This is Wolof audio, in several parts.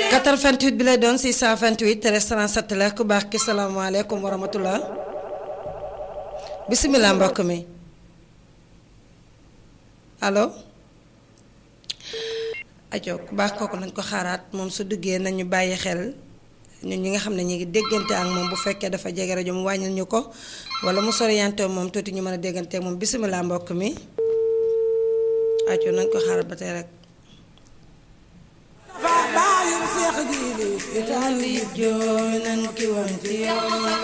88 bi lay doon 628 37 la ku baax ki salaamaaleykum wa rahmatullah bisimilah mbokk mi allo ajo ku baax kooku nañ ko xaaraat moom su duggee nañu bàyyi xel ñun ñi nga xam ne ñu ngi déggante ak moom bu fekkee dafa jege rajo mu wàññil ñu ko wala mu soriyanté moom tuuti ñu mën a déggante ak moom bisimilah mbokk mi ajo nañ ko xaaraat ba tey rek baayum seex jiili itaali jooy nan ki woon ci yow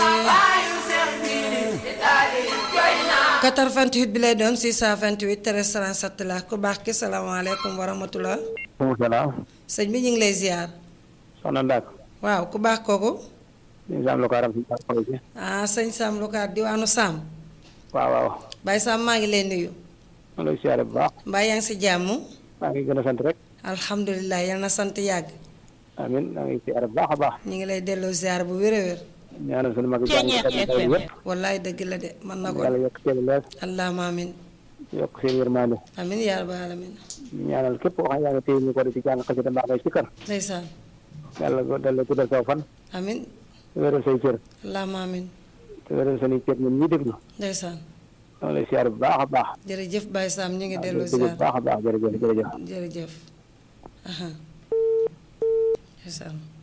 88 bi lay doon 628 13 37 la ku baax ki salaamaaleykum wa rahmatullah maaleykum salaam. sëñ bi ñu ngi lay ziar soxna Ndak. waaw ku baax kooku ñu ngi am lu ko aram si xol si. ah sëñ Sam Lukaar diwaanu Sam waaw waaw. Baye Sam maa ngi lay nuyu ma lay siyaare bu baax. mbaa yaa ngi si jàmm maa ngi gën a sant rek. alhamdulilah yal na sant yàgg amiin maa ngi siyaare bu baax a baax. ñu ngi lay delloo ziar bu wér a wér ñaanal sunu mag yi jàng kat yi yëpp. wallaay dëgg la de mën na ko yàlla yokk seen leer allahumma amin yokk seen yërmande. amin yaa rabbal alamin ñaanal képp koo xam yaa ngi téye ñu ko di ci jàng xasida mbaa ngay sikkar. ndeysaan yàlla dal la guddal saw fan. amin wéral say cër. allahumma amin te wéral seen i cër ñun ñi déglu. ndeysaan maa ngi lay siyaare bu baax a baax. jërëjëf Baye Sam ñu ngi waaw delloo déglu ziar bu baax a baax jërëjëf jërëjëf. jërëjëf aha ndeysaan